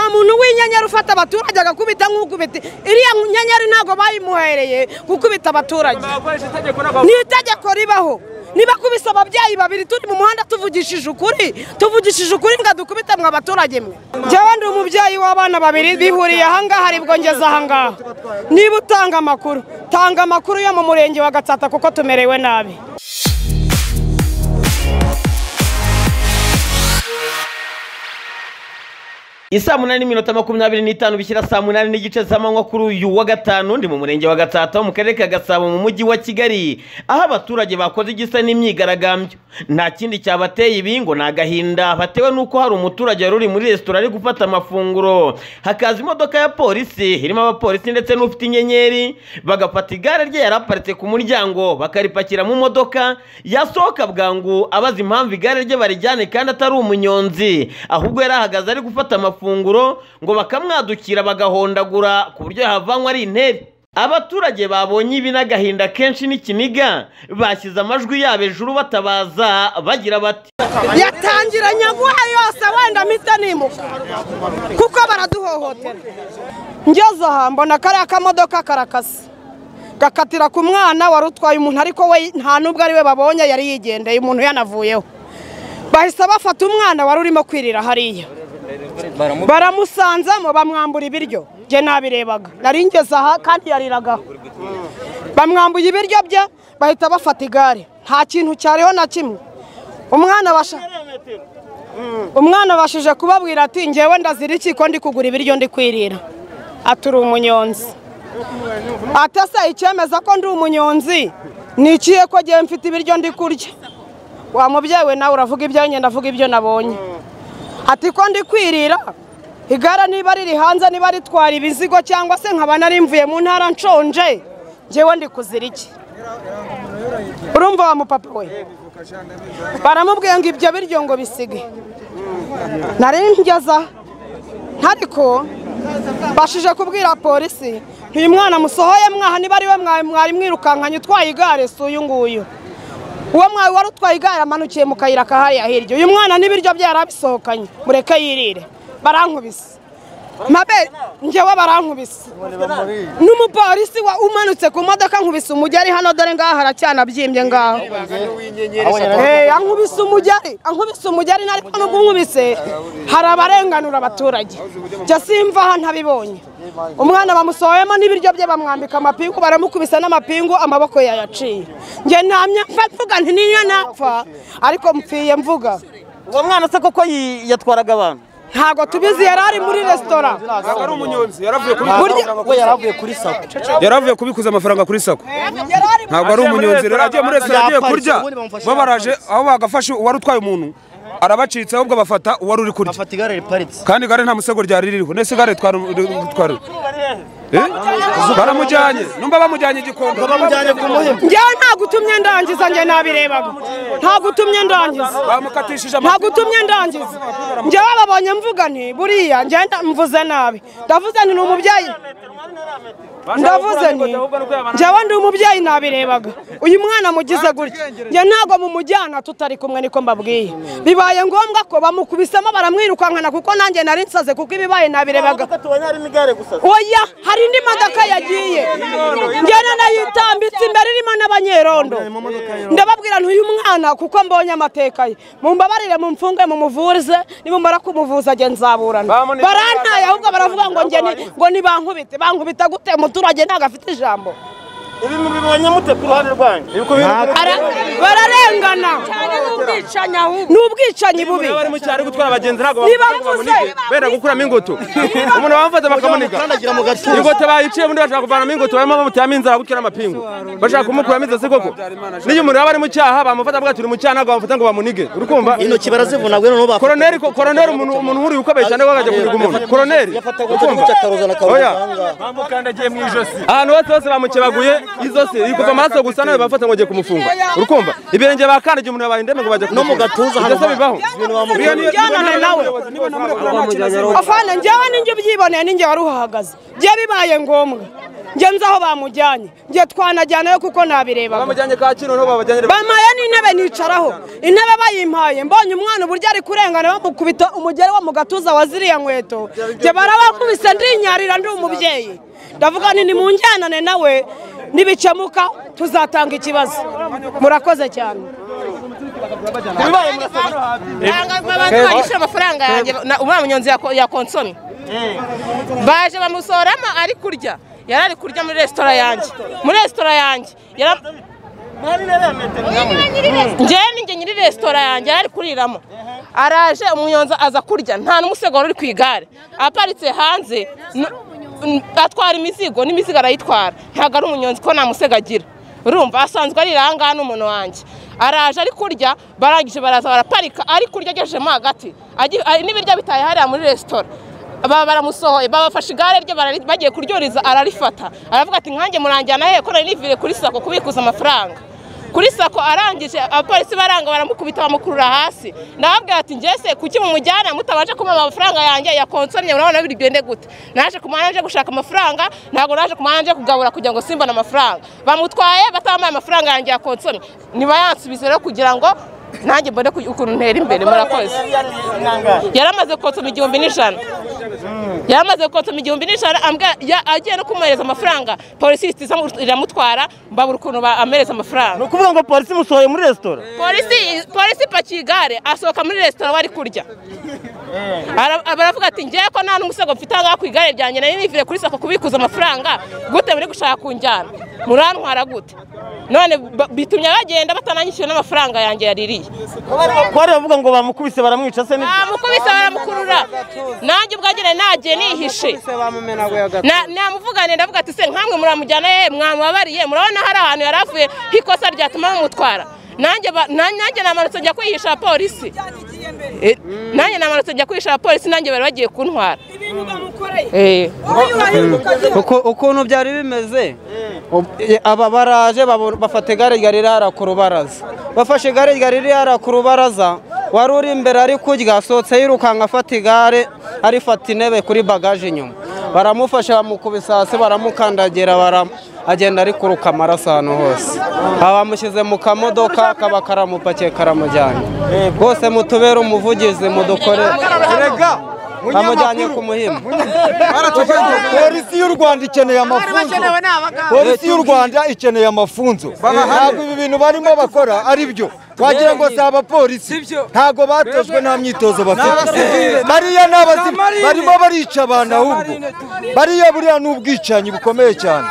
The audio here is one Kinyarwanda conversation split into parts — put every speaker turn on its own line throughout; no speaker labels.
muntu w'inyenyeri ufata abaturage agakubita nk'ukubita iriya nyenyeri ntabwo bayimuhereye gukubita abaturage ni itegeko ribaho niba kubise ababyeyi babiri turi mu muhanda tuvugishije ukuri tuvugishije ukuri ngo dukubite mwe abaturage mwe njyewe ndi umubyeyi w'abana babiri bihuriye ahangaha aribwo ngeze ahangaha niba utanga amakuru tanga amakuru yo mu murenge wa gatsata kuko tumerewe nabi
isaa munani n'iminota makumyabiri n'itanu bishyira saa munani n'igice z'amanywa kuri uyu wa gatanu ndi mu murenge wa gatsata wo mu karere ka gasabo mu mujyi wa kigali aho abaturage bakoze igisa n'imyigaragambyo nta kindi cyabateye ibi ngo ni agahinda batewe n'uko hari umuturage wari uri muri resitora ari gufata amafunguro hakaza imodoka ya polisi irimo abapolisi ndetse n'ufite inyenyeri bagafata igare rye yari aparitse ku muryango bakaripakira mu modoka yasohoka bwangu abaza impamvu igare rye barijyane kandi atari umunyonzi ahubwo yari ahagaze ari gufata amafunguro amafunguro ngo bakamwadukira bagahondagura ku buryo yahavanywe ari intebe abaturage babonye ibi n'agahinda kenshi n'ikiniga bashyize amajwi yabo ejuru batabaza bagira bati
yatangiranye aguha yose wenda mpita nimuka kuko baraduhohotera ngeze aha mbona kariya kamodoka karakase gakatira ku mwana wari utwaye umuntu ariko we nta n'ubwo ari we babonye yari yigendeye umuntu yanavuyeho bahise bafata umwana wari urimo kwirira hariya baramusanzamo bamwambura ibiryo njye nabirebaga nari ngeze aha kandi yariragaho bamwambuye ibiryo bye bahita bafata igare nta kintu cyariho na kimwe umwana basha umwana abashije kubabwira ati ngewe ndazira iki ko ndi kugura ibiryo ndi kwirira aturi umunyonzi atasa icyemeza ko ndi umunyonzi ni ikihe ko ngewe mfite ibiryo ndi kurya wa mubyeyi we nawe uravuga ibyo nyine ndavuga ibyo nabonye ati ko ndi kwirira igare niba riri hanze niba ritwara ibizigo cyangwa se nkaba narimvuye mu ntara nshonje ngewe ndi kuzira iki urumva wa mupapa we baramubwiye ngo ibyo biryo ngo bisige ngeze ariko bashije kubwira polisi uyu mwana musohoye mwaha niba ari we mwari mwirukankanye utwaye igare si uyu nguyu uwo mwawe wari utwaye igare amanukiye mu kayira kahariya hirya uyu mwana n'ibiryo bye yarabisohokanye mureke yirire barankubise mabere ngewe barankubise n'umupolisi umanutse ku modoka nkubise umugeri hano dore ngaho haracyanabyimbye ngaho ankubise umugeri ankubise umugeri ariko nubwo unkubise hari abarenganura abaturage njya simva aha ntabibonye umwana bamusohoyemo n'ibiryo bye bamwambika amapingu baramukubisa n'amapingu amaboko yayaciye njye ntamye mfa mvuga nti niyo napfa ariko mpfiye mvuga
uwo mwana se koko yatwaraga abantu
ntabwo tubizi yari ari muri resitora
ari umunyonzi yaravuye kuri sako yaravuye kubikuza amafaranga kuri sako ntabwo ari umunyonzi rero agiye muri resitora agiye kurya bo baraje aho bagafashe uwari utwaye umuntu arabacitse ahubwo bafata uwari uri kurya
bafata igare riparitse
kandi igare nta musego ryari ririho nese igare twari baramujyanye numva bamujyanye igikondo
bamujyanye ku muhima
ngewe nta gutumye ndangiza njye nabirebaga nta gutumye ndangiza
bamukatishije
nta gutumye ndangiza ngewe babonye mvuga nti buriya njye mvuze nabi ndavuze nti ni umubyeyi ndavuze nti njyewe ndi umubyeyi nabirebaga uyu mwana mugize gutya njye ntabwo mumujyana tutari kumwe niko mbabwiye bibaye ngombwa ko bamukubisemo baramwirukankana kuko nanjye nari nsaze kuko ibibaye nabirebaga oya hari indi modoka yagiye njyana nayitambitse imbere irimo n'abanyerondo ndababwira uyu mwana kuko mbonye amateka ye mumbabarire mumfunge mumuvurize nimumara kumuvuza ajye nzaburana barantaye ahubwo baravuga ngo njye ngo nibankubite bankubita gute umuturage ntabwo afite ijambo
ibi mubibonye mute ku ruhande rwanyu
bararengana ni ubwicanyi bubi
bari mu cyaro ari gutwara abagenzi ntabwo
Ntibavuze.
bera gukuramo ingoto umuntu bamufata bakamuniga
kandagira mu gatuza
ingoto bayiciye undi bashaka kuvanamo ingoto barimo bamuteyamo inzara bukira amapingu bashaka kumukuramo inzozi koko n'iyo umuntu yaba ari mu cyaha bamufata avuga ati uri mu cyaha ntabwo bamufata ngo bamunige uri kumva
intoki barazivuna ngo noneho bafata
koroneri ko- koroneri umuntu umuntu uri ukomeye cyane akajya kuniga umuntu koroneri
yafataga
ukumva
uduce akaroza na
oya
karuvanga
ahantu hose hose bamukebaguye izosi iri kuva amaraso gusa nawe bafata ngo ugiye kumufunga uri kumva ibirenge bakandagiye umuntu yabaye indembe ngo bajya
no mu gatuza
hano
hano
bibaho
ibintu bamubwira
ujyanane nawe afana njyewe ninjye ubyiboneye ninjye wari uhahagaze bye bibaye ngombwa njye nzi aho bamujyanye njye twanajyanayo kuko nabirebaga
bamujyanye kacyiru niho babajyanye
bampaye n'intebe nicaraho intebe bayimpaye mbonye umwana uburyo ari kurengana bamukubita umugeri wo mu gatuza wa ziriya nkweto njye barabakubise ndinyarira ndi umubyeyi ndavuga nti nimunjyanane nawe nibikemuka tuzatanga ikibazo murakoze cyane
abantu bagishyura amafaranga yanjye na- umwana munyonzi yako- yakonsomye baje bamusoramo ari kurya yari ari kurya muri resitora yanjye muri resitora yanjye yara- njyewe ni njye nyiri resitora yanjye yari ari kuriramo araje umunyonzi aza kurya nta n'umusego uri ku igare aparitse hanze n- n- atwara imizigo n'imizigo arayitwara ntabwo ari umunyonzi ko nta musego agira urumva asanzwe ari irangaha n'umuntu wanjye araje ari kurya barangije baraza baraparika ari kurya agejejemo hagati agi- ari- n'ibiryo bitaye hariya muri resitora baba baramusohoye babafashe igare rye barari- bagiye kuryuriza ararifata aravuga ati nkanjye muranjyana he ko nari nivire kuri sako kubikuza amafaranga kuri sako arangije abapolisi baranga baramukubita bamukurura hasi ndababwira ati njese kuki mumujyana mutabanje kumpa amafaranga yanjye ya konsomye murabona biri bigende gute naje ku muhanda nje gushaka amafaranga ntabwo naje ku muhanda nje kugabura kugira ngo simbone amafaranga bamutwaye batabampaye amafaranga yanjye ya konsomye nibayansubize rero kugira ngo nanjye mbone ku- ukuntu ntera imbere murakoze yari amaze konsoma igihumbi n'ijana yari amaze konsoma igihumbi n'ijana ambwa- ya- agiye no kumuhereza amafaranga polisi ihita iza mu- iramutwara mbabura ukuntu ba- amuhereza amafaranga
ukuvuga ngo polisi imusohoye muri resitora
polisi polisi ipakiye igare asohoka muri resitora bari kurya Ara- baravuga ati ngewe ko nta n'umusego mfite ahangaha ku igare ryanjye nari nivire kuri sako kubikuza amafaranga gute muri gushaka kunjyana murantwara gute none ba- bitumye bagenda batananyishyuye n'amafaranga yanjye yaririye
kwari bavuga ngo bamukubise baramwica se ni
bamukubise baramukurura nanjye ubwanjye nari nagiye nihishe Na- namuvugane ndavuga ati se nkamwe muramujyana he mwamubabariye murabona hari ahantu yari avuye h'ikosa ryatuma bamutwara nanjye ba- na- nanjye namanutse njya kwihisha polisi Eh, nanjye namanutse njya kwihisha polisi nanjye bari bagiye kuntwara Eh.
uko ukuntu byari bimeze Ub- e, aba baraje babo- bafata igare ryari rihara ku rubaraza bafashe igare ryari rihara ku rubaraza wari uri imbere ari kurya asohotse yirukanka afata igare arifata intebe kuri bagaje inyuma baramufasha bamukubisa hasi baramukandagira bara- agenda ari kuruka amaraso ahantu hose aba bamushyize mu kamodoka kaba karamupakiye karamujyanye rwose mutubere umuvugizi mudukore bamujyanye ku muhima
polisi y'u rwanda ikeneye amafunzo polisi y'u rwanda ikeneye amafunzo ntabwo ibi bintu barimo bakora ari byo wagira ngo si abapolisi ntabwo batojwe nta myitozo bafite bariya ni abazimu barimo barica abantu ahubwo bariya buriya ni ubwicanyi bukomeye cyane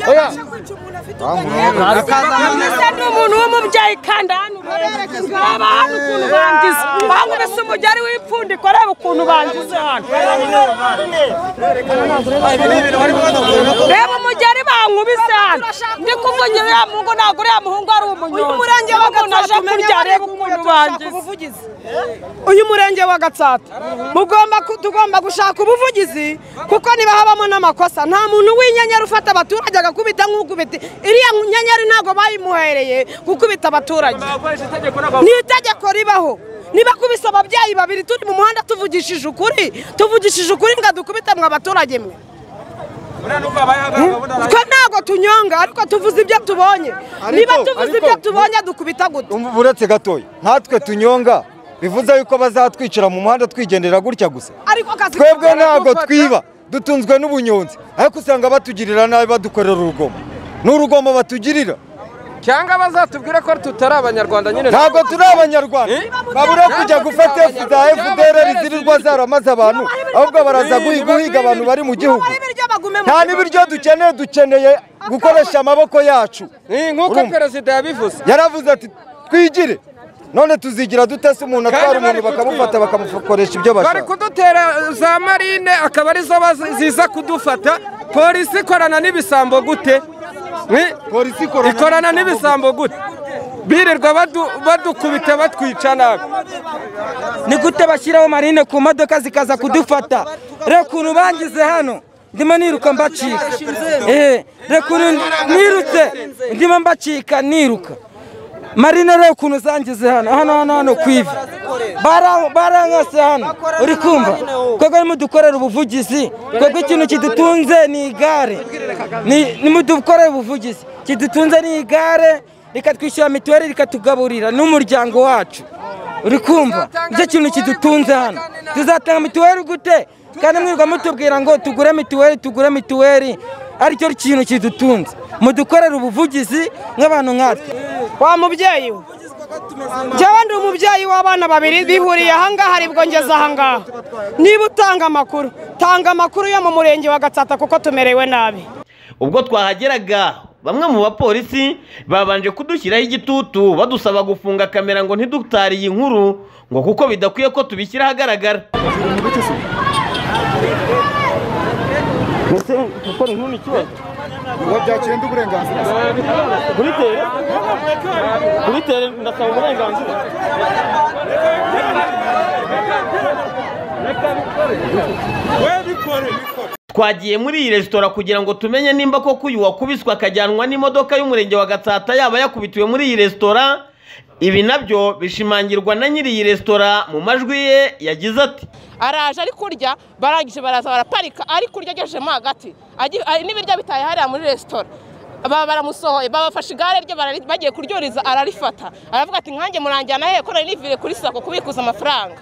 Oya.
mbese ndi umuntu w'umubyeyi kandi hano urebe ngaba hano ukuntu bangize bankubise umugeri w'ipfundiko urebe ukuntu bangize hano reba umugeri bankubise hano ndi kuvugira uriya muhungu ntabwo uriya muhungu ari umunyonzi uyu murenge wa gatsata kurya reba ukuntu bangize uyu murenge wa gatsata mugomba ku- tugomba gushaka ubuvugizi kuko niba habamo n'amakosa nta muntu w'inyenyeri ufata abaturage agakubita nk'ukubita iriya nyenyeri ntabwo bayimuhereye gukubita abaturage ni itegeko ribaho niba kubise ababyeyi babiri turi mu muhanda tuvugishije ukuri tuvugishije ukuri ngo dukubite mwe abaturage mwe twe ntabwo tunyonga ariko tuvuze ibyo tubonye niba
Ariko-
tuvuze
ariko-
ibyo tubonye dukubita gute
Umva uretse gatoya natwe tunyonga bivuze yuko bazatwicira mu muhanda twigendera gutya gusa
ariko akazi
twebwe
kakora
ntabwo
gufata.
twiba dutunzwe n'ubunyonzi ariko usanga batugirira nabi badukorera urugomo n'urugomo batugirira
cyangwa bazatubwire ko tutari abanyarwanda nyine
ntabwo turi abanyarwanda babura kujya gufata efu za fdr zirirwa zaramaze abantu ahubwo baraza guhi- guhiga abantu bari mu gihugu
Nibabahe ibiryo bagume mu
nta n'ibiryo dukeneye dukeneye gukoresha amaboko yacu
nk'uko
Urumva?
perezida yabivuze
yaravuze ati twigire none tuzigira dute se umuntu atwara umuntu bakamufata bakamukoresha ibyo
bari
bashaka
kudutera za marine akaba arizo bazi- ziza kudufata polisi ikorana n'ibisambo gute Ni-
polisi
ikorana n'ibisambo gute birirwa badu- badukubita batwica nabi
ni gute bashyiraho marine ku modoka zikaza kudufata reka ukuntu bangize hano ndimo niruka mbacika Eh, reka ukuntu nirutse ndimo mbacika niruka marine reka ukuntu zangize hano hano hano hano ku ivi bara- barankase hano uri kumva twebwe arimo dukorera ubuvugizi twebwe ikintu kidutunze ni igare Ni- nimudukorere ubuvugizi kidutunze ni igare rikatwishyura mituweli rikatugaburira n'umuryango wacu uri kumva nicyo kintu kidutunze hano tuzatanga mituweli gute kandi mwirirwa mutubwira ngo tugure mituweli tugure mituweli aricyo kintu kidutunze mudukorere ubuvugizi nk'abantu nkatwe
wa mubyeyi we njyewe ndi umubyeyi w'abana babiri bihuriye ahangaha aribwo ngeze ahangaha niba utanga amakuru tanga amakuru yo mu murenge wa gatsata kuko tumerewe nabi
ubwo twahageraga bamwe mu bapolisi babanje kudushyiraho igitutu badusaba gufunga kamera ngo ntidutare iyi nkuru ngo kuko bidakwiye ko tubishyira ahagaragara
gukora inkuru ni ikibazo
ngo byakirinde uburenganzira
kuri tere kuri tere ndasaba uburenganzira
twagiye muri iyi resitora kugira ngo tumenye nimba koko uyu wakubiswe akajyanwa n'imodoka y'umurenge wa gatsata yaba yakubitiwe muri iyi resitora ibi nabyo bishimangirwa na nyiri iyi resitora mu majwi ye yagize ati
araje ari kurya barangije baraza baraparika ari kurya agejejemo hagati Agi- ari- n'ibiryo bitaye hariya muri resitora baba baramusohoye babafashe igare rye barari- bagiye kuryuriza ararifata aravuga ati nkanjye muranjyana hehe ko nari nivire kuri sako kubikuza amafaranga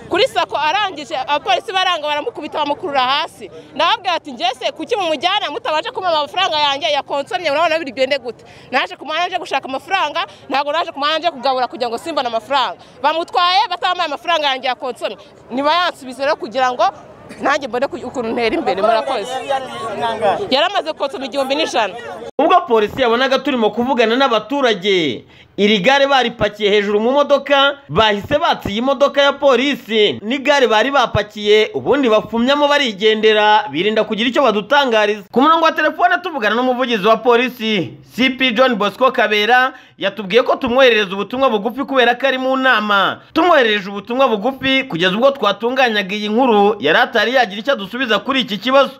kuri sako arangije abapolisi baranga baramukubita bamukurura hasi ndababwira ati ngese kuki mumujyana mutabanje kumpa amafaranga yanjye ya konsomye murabona biri bigende gute naje ku muhanda nje gushaka amafaranga ntabwo naje ku muhanda nje kugabura kugira ngo simbone amafaranga bamutwaye batambaye amafaranga yanjye ya konsomye ntibayansubize rero kugira ngo nanjye mbone ku- ukuntu ntera imbere murakoze yari amaze konsoma igihumbi n'ijana
ubwo polisi yabonaga turimo kuvugana n'abaturage iri gare baripakiye hejuru mu modoka bahise batsa iyi modoka ya polisi n'igare bari bapakiye ubundi bafumyamo barigendera birinda kugira icyo badutangariza ku murongo wa telefone tuvugana n'umuvugizi wa polisi cp john bosco kabera yatubwiye ko tumwoherereza ubutumwa bugufi kubera ko ari mu nama tumwoherereje ubutumwa bugufi kugeza ubwo twatunganyaga iyi nkuru yari atari yagira icyo adusubiza kuri iki kibazo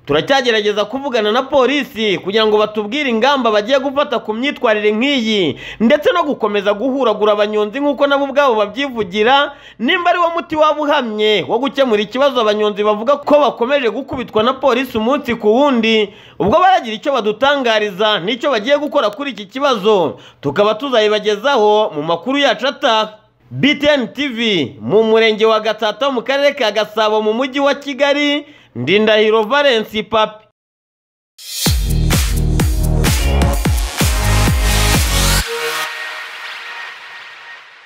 turacyagerageza kuvugana na polisi kugira ngo batubwire ingamba bagiye gufata ku myitwarire nk'iyi ndetse no gukomeza guhuragura abanyonzi nk'uko nabo ubwabo babyivugira nimba ari wo muti waba uhamye wo gukemura ikibazo abanyonzi bavuga ko bakomeje gukubitwa na polisi umunsi ku wundi ubwo baragira icyo badutangariza n'icyo bagiye gukora kuri iki kibazo tukaba tuzayibagezaho mu makuru yacu ataha BTN TV mu murenge wa Gatsata mu karere ka Gasabo mu mujyi wa Kigali Ndindahiro Valence Papi